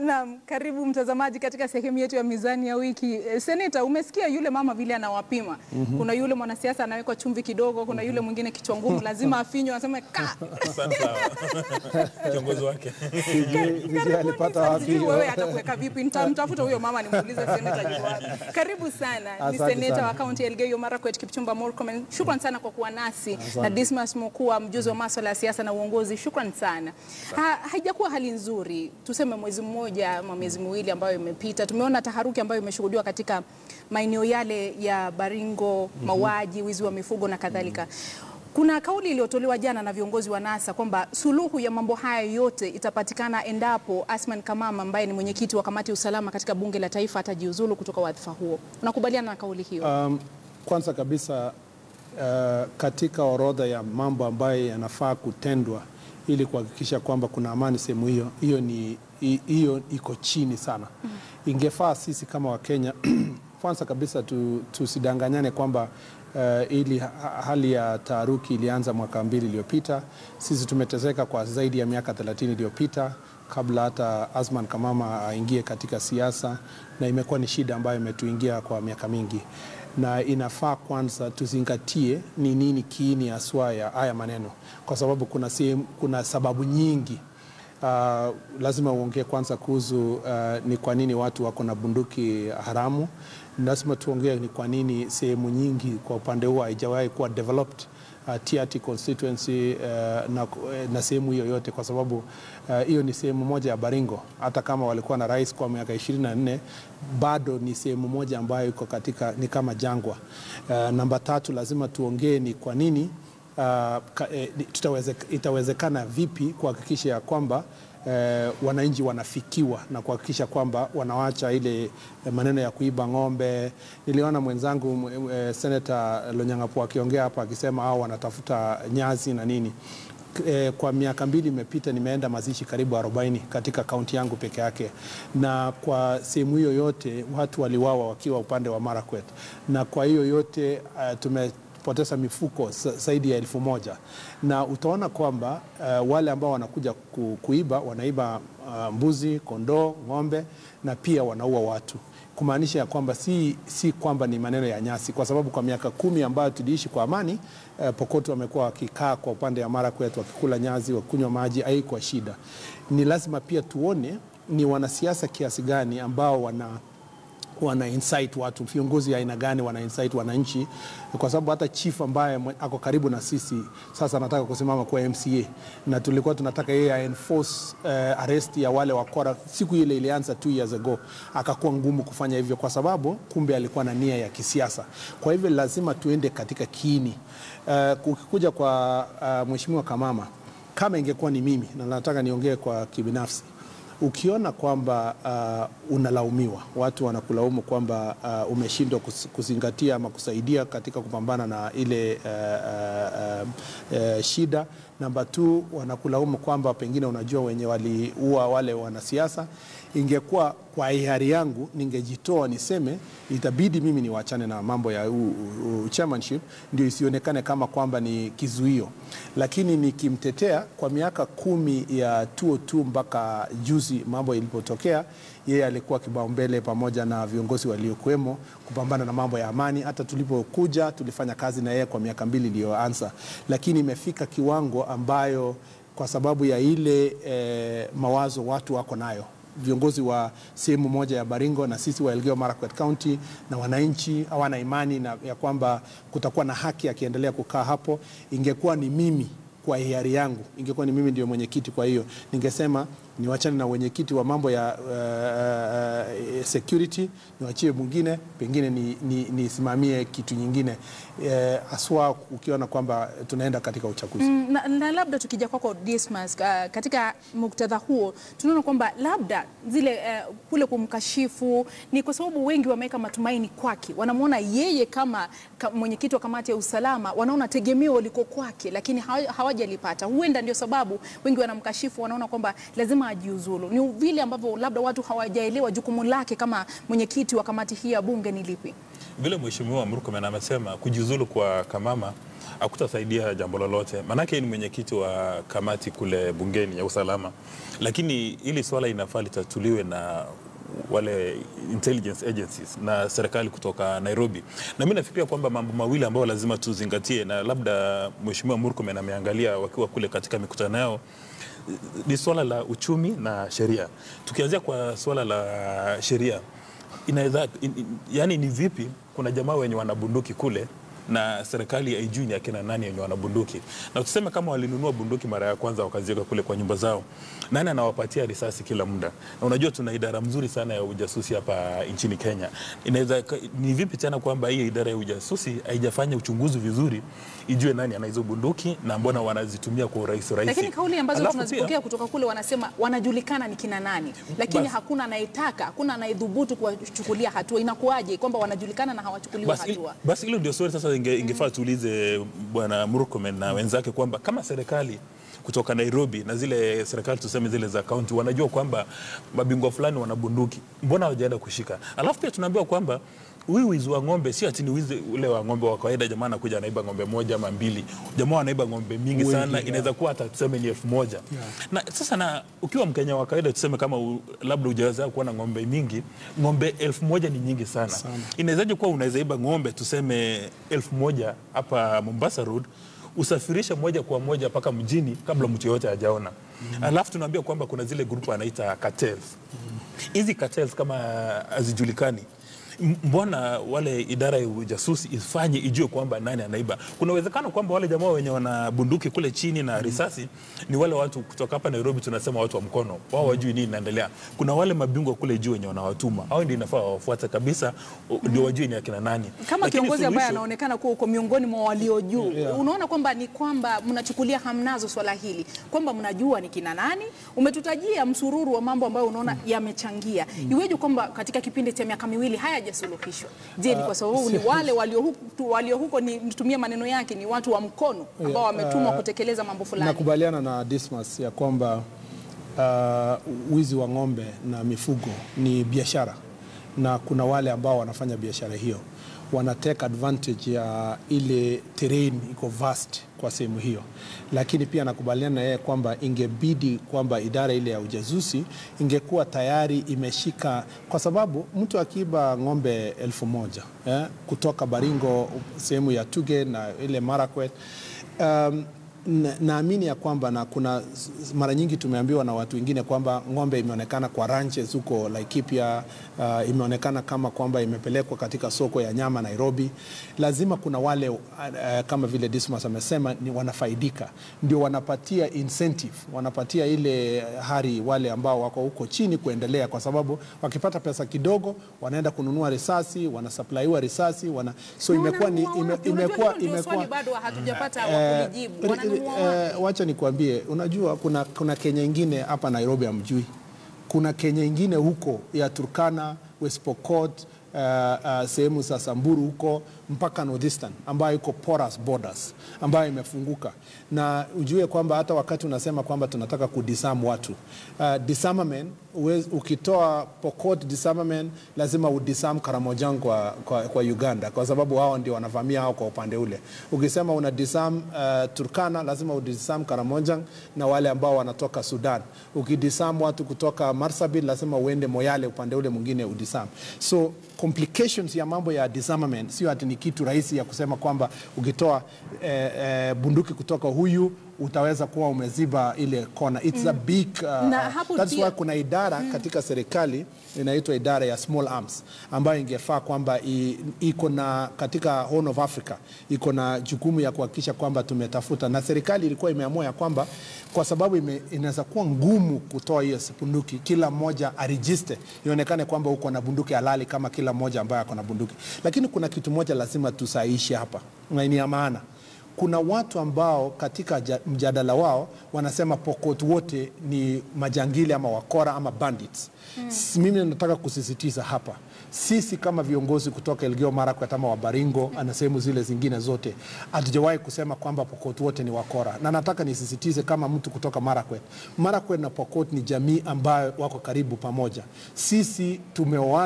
Naam, karibu mtazamaji katika sehemu yetu ya mizani ya wiki. Eh, Seneta, umesikia yule mama vile anawapima. Kuna yule mwanasiasa anawekwa chumvi kidogo, kuna yule mwingine kichwa ngumu lazima afinywe aseme ka. Sasa kiongozi wake Sijui sijui alipata wapi Sijui hiyo. wewe atakuweka vipi? Nitamtafuta huyo mama nimuulize seneta yuko wapi. Karibu sana. Ni Asante seneta sana. wa kaunti ya Elgeyo Marakwet Kipchumba Murkomen. Shukran sana kwa kuwa nasi na Dismas Mukua, mjuzi wa masuala ya siasa na uongozi. Shukran sana. Ha, haijakuwa hali nzuri, tuseme mwezi mmoja ama miezi miwili ambayo imepita, tumeona taharuki ambayo imeshuhudiwa katika maeneo yale ya Baringo, mauaji, wizi wa mifugo na kadhalika. Kuna kauli iliyotolewa jana na viongozi wa NASA kwamba suluhu ya mambo haya yote itapatikana endapo Asman Kamama ambaye ni mwenyekiti wa kamati ya usalama katika bunge la taifa atajiuzulu kutoka wadhifa huo. Unakubaliana na kauli hiyo? Um, kwanza kabisa uh, katika orodha ya mambo ambayo yanafaa kutendwa ili kuhakikisha kwamba kuna amani sehemu hiyo, hiyo ni hi- hiyo iko chini sana. Ingefaa sisi kama Wakenya kwanza kabisa tu, tusidanganyane kwamba uh, ili ha- hali ya taharuki ilianza mwaka mbili iliyopita. Sisi tumeteseka kwa zaidi ya miaka 30 iliyopita kabla hata Asman Kamama aingie katika siasa, na imekuwa ni shida ambayo imetuingia kwa miaka mingi, na inafaa kwanza tuzingatie ni nini kiini haswa ya haya maneno, kwa sababu kuna, sehemu, kuna sababu nyingi Uh, lazima uongee kwanza kuhusu uh, ni kwa nini watu wako na bunduki haramu. Lazima tuongee ni kwa nini sehemu nyingi kwa upande huo haijawahi kuwa developed uh, Tiaty constituency uh, na, na sehemu hiyo yote, kwa sababu uh, hiyo ni sehemu moja ya Baringo. Hata kama walikuwa na rais kwa miaka 24 bado ni sehemu moja ambayo iko katika ni kama jangwa. Uh, namba tatu, lazima tuongee ni kwa nini Uh, ka, eh, tutaweze, itawezekana vipi kuhakikisha ya kwamba eh, wananchi wanafikiwa na kuhakikisha kwamba wanawacha ile eh, maneno ya kuiba ng'ombe. Niliona mwenzangu eh, Senator Lonyangapu akiongea hapa akisema hao wanatafuta nyazi na nini. K- Eh, kwa miaka mbili imepita nimeenda mazishi karibu 40 katika kaunti yangu peke yake, na kwa sehemu hiyo yote watu waliwawa wakiwa upande wa Marakwet, na kwa hiyo yote uh, tume poteza mifuko sa- zaidi ya elfu moja na utaona kwamba uh, wale ambao wanakuja ku, kuiba wanaiba uh, mbuzi, kondoo, ng'ombe na pia wanaua watu kumaanisha ya kwamba si, si kwamba ni maneno ya nyasi, kwa sababu kwa miaka kumi ambayo tuliishi kwa amani eh, Pokot wamekuwa wakikaa kwa upande wa Marakwet wakikula nyazi, wakunywa maji, haikuwa shida. Ni lazima pia tuone ni wanasiasa kiasi gani ambao wana wana insight watu, viongozi aina gani wana insight wananchi, kwa sababu hata chief ambaye mwe- ako karibu na sisi sasa anataka kusimama kwa MCA, na tulikuwa tunataka yeye a enforce uh, arrest ya wale wakora. Siku ile ilianza two years ago, akakuwa ngumu kufanya hivyo kwa sababu kumbe alikuwa na nia ya kisiasa. Kwa hivyo lazima tuende katika kiini. Uh, ukikuja kwa uh, mheshimiwa Kamama, kama ingekuwa ni mimi na nataka niongee kwa kibinafsi ukiona kwamba uh, unalaumiwa, watu wanakulaumu kwamba uh, umeshindwa kus- kuzingatia ama kusaidia katika kupambana na ile uh, uh, uh, uh, shida. Namba tu wanakulaumu kwamba pengine unajua wenye waliua wale wanasiasa. Ingekuwa kwa hiari yangu ningejitoa niseme itabidi mimi niwachane na mambo ya u, u, u, chairmanship ndio isionekane kama kwamba ni kizuio, lakini nikimtetea kwa miaka kumi ya 202 mpaka juzi mambo ilipotokea, yeye alikuwa kipaumbele pamoja na viongozi waliokuwemo kupambana na mambo ya amani. Hata tulipokuja tulifanya kazi na yeye kwa miaka mbili iliyoanza, lakini imefika kiwango ambayo kwa sababu ya ile eh, mawazo watu wako nayo viongozi wa sehemu moja ya Baringo na sisi wa Elgeyo Marakwet County na wananchi hawana imani na ya kwamba kutakuwa na haki akiendelea kukaa hapo. Ingekuwa ni mimi kwa hiari yangu, ingekuwa ni mimi ndio mwenyekiti, kwa hiyo ningesema niwachane na wenyekiti wa mambo ya uh, uh, security, niwachie mwingine, pengine nisimamie ni, nisimamie kitu nyingine haswa uh, ukiona kwamba tunaenda katika uchaguzi. Mm, na, na labda tukija kwako Dismas, uh, katika muktadha huo tunaona kwamba labda zile uh, kule kumkashifu ni kwa sababu wengi wameweka matumaini kwake, wanamwona yeye kama ka, mwenyekiti wa kamati ya usalama, wanaona tegemeo liko kwake, lakini hawa- hawajalipata. Huenda ndio sababu wengi wanamkashifu, wanaona kwamba lazima ajiuzulu. Ni vile ambavyo labda watu hawajaelewa jukumu lake kama mwenyekiti wa kamati hii ya bunge ni lipi. vile Mheshimiwa Murkomen amesema kujiuzulu kwa Kamama hakutasaidia jambo lolote, maanake ni mwenyekiti wa kamati kule bungeni ya usalama, lakini hili swala inafaa litatuliwe na wale intelligence agencies na serikali kutoka Nairobi. Na mimi nafikiria kwamba mambo mawili ambayo lazima tuzingatie, na labda Mheshimiwa Murkomen ameangalia wakiwa kule katika mikutano yao ni swala la uchumi na sheria. Tukianzia kwa swala la sheria, inaweza in, in, yani ni vipi kuna jamaa wenye wanabunduki kule na serikali haijui ni akina nani wenye wanabunduki, na tuseme kama walinunua bunduki mara ya kwanza wakaziweka kule kwa nyumba zao, nani anawapatia risasi kila muda? Na unajua tuna idara mzuri sana ya ujasusi hapa nchini Kenya. Inaweza ni vipi tena kwamba hii idara ya ujasusi haijafanya uchunguzi vizuri, ijue nani ana hizo bunduki na mbona wanazitumia kwa urahisi rahisi. Lakini kauli ambazo Alafu tunazipokea pia- kutoka kule wanasema wanajulikana ni kina nani, lakini Basi. hakuna anayetaka, hakuna anayedhubutu kuwachukulia hatua. Inakuwaje kwamba wanajulikana na hawachukuliwi Basi, hatua? basi hilo ndio swali sasa inge, ingefaa tuulize bwana Murkomen na wenzake kwamba kama serikali kutoka Nairobi na zile serikali tuseme zile za kaunti wanajua kwamba mabingwa fulani wana bunduki, mbona hawajaenda kushika? Alafu pia tunaambiwa kwamba huyu wizi wa ng'ombe si ati ni wizi ule wa ng'ombe wa kawaida. Jamaa anakuja anaiba ng'ombe moja ama mbili, jamaa wanaiba ng'ombe mingi Wengi, sana, yeah. inaweza kuwa hata tuseme ni elfu moja na sasa na ukiwa Mkenya wa kawaida tuseme kama u, labda hujaweza kuwa na ng'ombe mingi, ng'ombe elfu moja ni nyingi sana, Sana. inawezaje kuwa unaweza iba ng'ombe tuseme elfu moja hapa Mombasa Road usafirishe moja kwa moja mpaka mjini kabla mtu yoyote hajaona. Alafu tunaambia kwamba kuna zile grupu anaita cartels. Hizi cartels kama hazijulikani M- mbona wale idara ya ujasusi ifanye ijue kwamba nani anaiba. Kuna uwezekano kwamba wale jamaa wenye wana bunduki kule chini na risasi ni wale watu kutoka hapa Nairobi, tunasema watu wa mkono, wao wajui nini inaendelea. Kuna wale mabingwa kule juu wenye wanawatuma, hao ndio inafaa wafuate kabisa, u- ndio wajue ni akina nani. Kama Lakini kiongozi ambaye suluhisho- anaonekana kuwa uko miongoni mwa walio juu, Yeah. unaona kwamba ni kwamba mnachukulia hamnazo swala hili, kwamba mnajua ni kina nani. Umetutajia msururu wa mambo ambayo unaona yamechangia. Iweje kwamba katika kipindi cha miaka miwili hayajasuluhishwa? Je, ni kwa sababu ni wale walio huko, walio huko ni nitumie maneno yake, ni watu wa mkono ambao wametumwa uh, kutekeleza mambo fulani? Nakubaliana na Dismas ya kwamba uh, wizi wa ng'ombe na mifugo ni biashara, na kuna wale ambao wanafanya biashara hiyo wana take advantage ya ile terrain iko vast kwa sehemu hiyo, lakini pia nakubaliana na yeye kwamba ingebidi kwamba idara ile ya ujasusi ingekuwa tayari imeshika, kwa sababu mtu akiiba ng'ombe elfu moja eh, kutoka Baringo sehemu ya Tuge na ile Marakwet um, na- naamini ya kwamba na kuna s- mara nyingi tumeambiwa na watu wengine kwamba ng'ombe imeonekana kwa ranches huko Laikipia, uh, imeonekana kama kwamba imepelekwa katika soko ya nyama Nairobi. Lazima kuna wale uh, kama vile Dismas amesema ni wanafaidika, ndio wanapatia incentive, wanapatia ile hari wale ambao wako huko chini kuendelea, kwa sababu wakipata pesa kidogo wanaenda kununua risasi, wanasaplaiwa risasi wana, so Na imekuwa ni wananunua ime, wapi? Unajua imekuwa hilo ndio swali imekuwa bado hatujapata Eh, wa kulijibu. ri- Wananunua eh, wapi? wacha nikwambie, unajua kuna, kuna Kenya ingine hapa Nairobi hamjui. Kuna Kenya ingine huko ya Turkana, West Pokot, uh, uh, sehemu za Samburu huko mpaka Northeastern ambayo iko porous borders ambayo imefunguka, na ujue kwamba hata wakati unasema kwamba tunataka kudisarm watu uh, disarmament uwez, ukitoa Pokot disarmament lazima udisarm Karamojang kwa, kwa, kwa Uganda kwa sababu hao ndio wanavamia hao kwa upande ule. Ukisema una disarm uh, Turkana lazima udisarm Karamojang na wale ambao wanatoka Sudan. Ukidisarm watu kutoka Marsabit lazima uende Moyale upande ule mwingine udisarm. So complications ya mambo ya disarmament sio ati ni kitu rahisi ya kusema kwamba ukitoa eh, eh, bunduki kutoka huyu utaweza kuwa umeziba ile kona. It's a big uh, Na hapo that's pia- why kuna idara katika serikali inaitwa idara ya small arms ambayo ingefaa kwamba i- iko na katika Horn of Africa iko na jukumu ya kuhakikisha kwamba tumetafuta, na serikali ilikuwa imeamua ya kwamba kwa sababu ime- inaweza kuwa ngumu kutoa hiyo bunduki, kila mmoja arejiste, ionekane kwamba uko na bunduki halali kama kila mmoja ambaye ako na bunduki. Lakini kuna kitu moja lazima tusahihishe hapa na ni ya maana kuna watu ambao katika ja- mjadala wao wanasema Pokot wote ni majangili ama wakora ama bandits. Mm. Mimi nataka kusisitiza hapa, sisi kama viongozi kutoka Elgeyo Marakwet ama Wabaringo na sehemu zile zingine zote hatujawahi kusema kwamba Pokot wote ni wakora, na nataka nisisitize kama mtu kutoka Marakwet, Marakwet na Pokot ni jamii ambayo wako karibu pamoja. Sisi tumeoana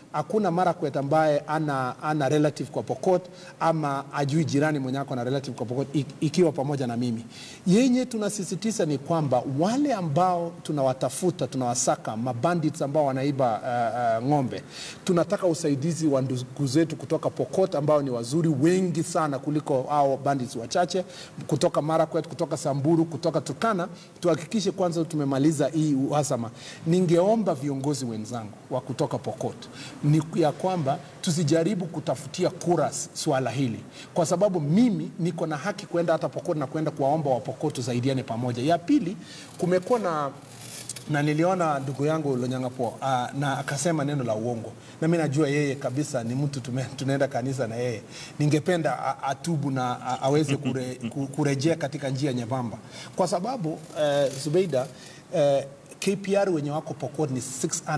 hakuna Marakwet ambaye ana, ana relative kwa Pokot ama ajui jirani mwenye ako na relative kwa Pokot ik- ikiwa pamoja na mimi. Yenye tunasisitiza ni kwamba wale ambao tunawatafuta tunawasaka, mabandits ambao wanaiba uh, uh, ng'ombe, tunataka usaidizi wa ndugu zetu kutoka Pokot ambao ni wazuri wengi sana kuliko hao bandits wachache, kutoka Marakwet, kutoka Samburu, kutoka Turkana, tuhakikishe kwanza tumemaliza hii uhasama. Ningeomba viongozi wenzangu wa kutoka Pokot ni ya kwamba tusijaribu kutafutia kura s- swala hili, kwa sababu mimi niko na haki kwenda hata Pokot na kwenda kuwaomba Wapokot tusaidiane pamoja. Ya pili, kumekuwa na na niliona ndugu yangu Lonyangapo uh, na akasema neno la uongo, na mimi najua yeye kabisa ni mtu tume, tunaenda kanisa na yeye. Ningependa a- atubu na a- aweze kure, ku- kurejea katika njia nyembamba, kwa sababu uh, Zubeida uh, KPR wenye wako Pokot ni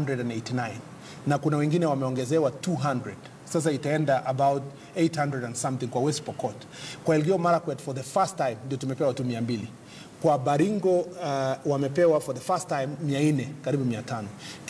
689 na kuna wengine wameongezewa 200 sasa itaenda about 800 and something kwa West Pokot. Kwa Elgeyo Marakwet for the first time ndio tumepewa tu 200 kwa Baringo uh, wamepewa for the first time 400 karibu 500.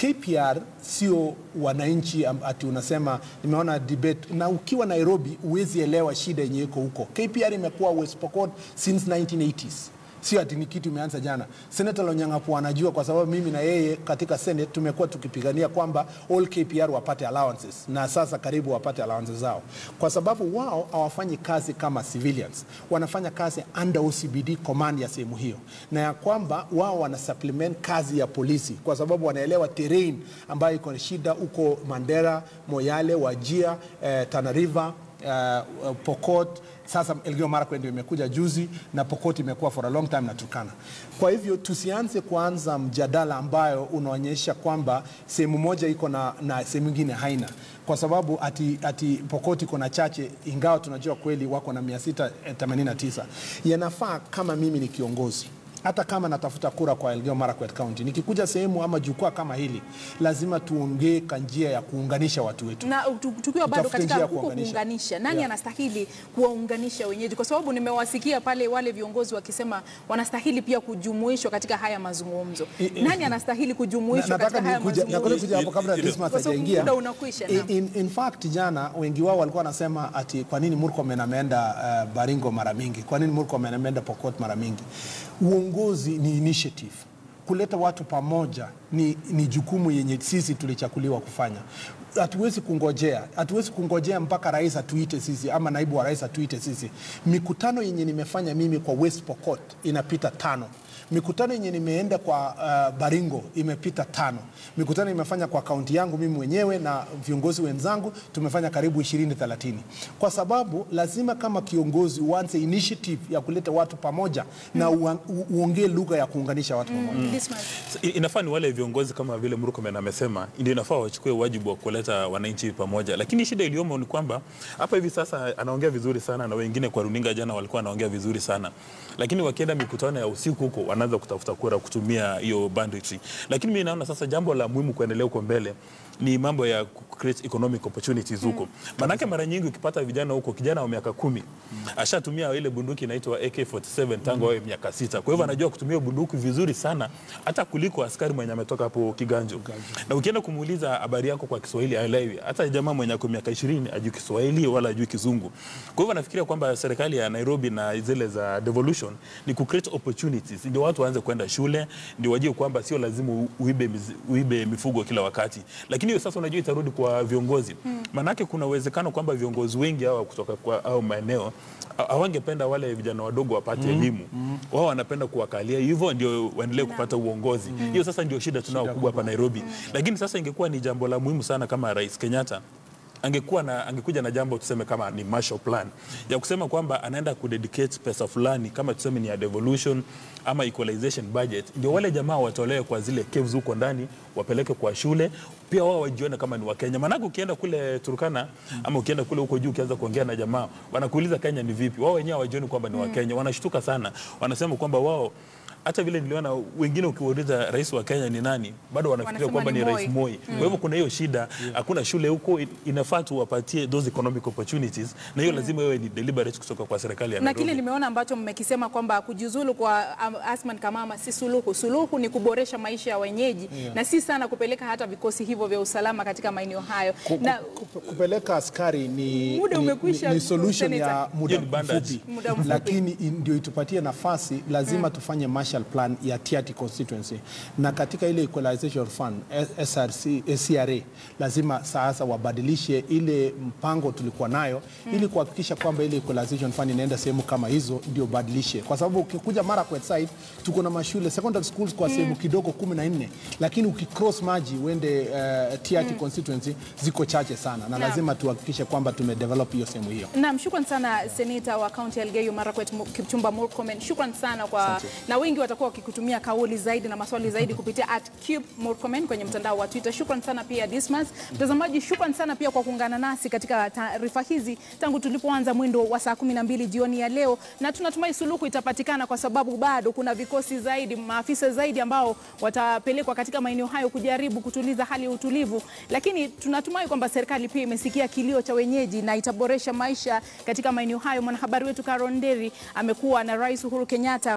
KPR sio wananchi am- ati unasema nimeona debate na ukiwa Nairobi huwezi elewa shida yenye iko huko. KPR imekuwa West Pokot since 1980s sio ati ni kitu imeanza jana. Senator Lonyangapu anajua kwa sababu mimi na yeye katika Senate tumekuwa tukipigania kwamba all KPR wapate allowances na sasa karibu wapate allowances zao, kwa sababu wao hawafanyi kazi kama civilians, wanafanya kazi under OCBD command ya sehemu hiyo, na ya kwamba wao wana supplement kazi ya polisi kwa sababu wanaelewa terrain ambayo iko na shida huko Mandera, Moyale, Wajia, eh, Tana River uh, Pokot sasa Elgeyo Marakwet ndio imekuja juzi na Pokot imekuwa for a long time na Turkana. Kwa hivyo tusianze kuanza mjadala ambayo unaonyesha kwamba sehemu moja iko na, na sehemu ingine haina, kwa sababu ati, ati Pokot iko na chache, ingawa tunajua kweli wako na 689. Yanafaa kama mimi ni kiongozi hata kama natafuta kura kwa Elgeyo Marakwet County, nikikuja sehemu ama jukwaa kama hili, lazima tuongee kwa njia ya kuunganisha watu wetu. na tu- tukiwa bado Tutafute katika njia ya huko kuunganisha. kuunganisha, nani Yeah. anastahili kuwaunganisha wenyeji? Kwa sababu nimewasikia pale wale viongozi wakisema wanastahili pia kujumuishwa katika haya mazungumzo. I- i- Nani anastahili Na- kujumuishwa nataka katika haya nikuja- nataka mazungumzo? kuja hapo kabla Ile- Dismas Kwa sababu hajaingia. muda unakwisha, In, naam. in, in fact jana wengi wao walikuwa wanasema ati kwa nini Murkomen ameenda uh, Baringo mara mingi, kwa nini Murkomen ameenda Pokot mara mingi. Uongozi ni initiative kuleta watu pamoja ni, ni jukumu yenye sisi tulichakuliwa kufanya. Hatuwezi kungojea, hatuwezi kungojea mpaka rais atuite sisi ama naibu wa rais atuite sisi. Mikutano yenye nimefanya mimi kwa West Pokot inapita tano mikutano yenye nimeenda kwa uh, Baringo imepita tano. Mikutano imefanya kwa kaunti yangu mimi mwenyewe na viongozi wenzangu tumefanya karibu 20 30, kwa sababu lazima kama kiongozi uanze initiative ya kuleta watu pamoja na ua- u- uongee lugha ya kuunganisha watu pamoja. Dismas. I- Inafaa ni wale viongozi kama vile Murkomen amesema, ndio inafaa wachukue wajibu wa kuleta wananchi pamoja, lakini shida iliyomo ni kwamba hapa hivi sasa anaongea vizuri sana na wengine kwa runinga jana walikuwa wanaongea vizuri sana, lakini wakienda mikutano ya usiku huko wanaanza kutafuta kura kutumia hiyo banditry. Lakini mimi naona sasa jambo la muhimu kuendelea huko mbele ni mambo ya ku- create economic opportunities huko. Manake mara nyingi ukipata vijana huko, kijana wa miaka kumi ashatumia ile bunduki inaitwa AK47 tangu awe miaka sita. Kwa hivyo anajua kutumia bunduki vizuri sana hata kuliko askari mwenye ametoka hapo Kiganjo. Na ukienda kumuuliza habari yako kwa Kiswahili haelewi. Hata jamaa mwenye ako miaka 20 ajui Kiswahili wala ajui Kizungu. Kwa hivyo nafikiria kwamba serikali ya Nairobi na zile za devolution ni ku create opportunities ndio watu waanze kwenda shule, ndio wajue kwamba sio lazima u- uibe, mizi- uibe mifugo kila wakati. Lakini hiyo sasa unajua itarudi kwa viongozi. Maanake kuna uwezekano kwamba viongozi wengi hawa kutoka kwa au maeneo ha- hawangependa wale vijana wadogo wapate elimu. Wao wanapenda kuwakalia hivyo ndio waendelee kupata uongozi. Hiyo sasa ndio shida tunao kubwa hapa Nairobi. Lakini sasa ingekuwa ni jambo la muhimu sana kama Rais Kenyatta angekuwa na angekuja na jambo tuseme kama ni Marshall Plan ya kusema kwamba anaenda kudedicate pesa fulani kama tuseme ni ya devolution ama equalization budget, ndio wale jamaa watolewe kwa zile caves huko ndani wapeleke kwa shule, pia wao wajione kama ni Wakenya. Maanake ukienda kule Turkana ama ukienda kule huko juu ukianza kuongea na jamaa wanakuuliza Kenya ni vipi, wao wenyewe hawajioni kwamba ni Wakenya, wanashtuka sana, wanasema kwamba wao hata vile niliona wengine ukiwauliza rais wa Kenya ni nani, bado wanafikiria Wanasema kwamba ni ni Moi. rais Moi. Kwa hivyo kuna hiyo shida, hakuna shule huko, inafaa tuwapatie those economic opportunities, na hiyo lazima iwe ni deliberate kutoka kwa serikali ya na Nairobi. kile nimeona ambacho mmekisema kwamba kujiuzulu kwa um, Asman Kamama si suluhu. Suluhu ni kuboresha maisha ya wenyeji na si sana kupeleka hata vikosi hivyo vya usalama katika maeneo hayo Ku- na ku- ku- kupeleka askari ni, Muda ni, umekwisha, ni, ni solution Senator. ya muda Hiyo ni bandage. mfupi, Muda mfupi. lakini i- ndio itupatie nafasi, lazima tufanye Marshall Plan ya Tiaty constituency, na katika ile equalization fund eh, SRC, eh, CRA lazima sasa wabadilishe ile mpango tulikuwa nayo ili kuhakikisha kwamba ile equalization fund inaenda sehemu kama hizo, ndio badilishe, kwa sababu ukikuja Marakwet side tuko na mashule secondary schools kwa sehemu kidogo kumi na nne, lakini ukicross maji uende uh, Tiaty constituency ziko chache sana, na Naam. lazima tuhakikishe kwamba tumedevelop hiyo sehemu hiyo. Naam, shukran sana seneta wa kaunti ya Elgeyo Marakwet Mu- Kipchumba Murkomen. Shukran sana kwa na wengi watakuwa wakikutumia kauli zaidi na maswali zaidi kupitia at Cube Murkomen kwenye mtandao wa Twitter. Shukran sana pia Dismas. Mtazamaji, shukran sana pia kwa kuungana nasi katika taarifa hizi tangu tulipoanza mwendo wa saa 12 jioni ya leo, na tunatumai suluhu itapatikana kwa sababu bado kuna vikosi zaidi, maafisa zaidi ambao watapelekwa katika maeneo hayo kujaribu kutuliza hali ya utulivu, lakini tunatumai kwamba serikali pia imesikia kilio cha wenyeji na itaboresha maisha katika maeneo hayo. Mwanahabari wetu Carol Nderi amekuwa na Rais Uhuru Kenyatta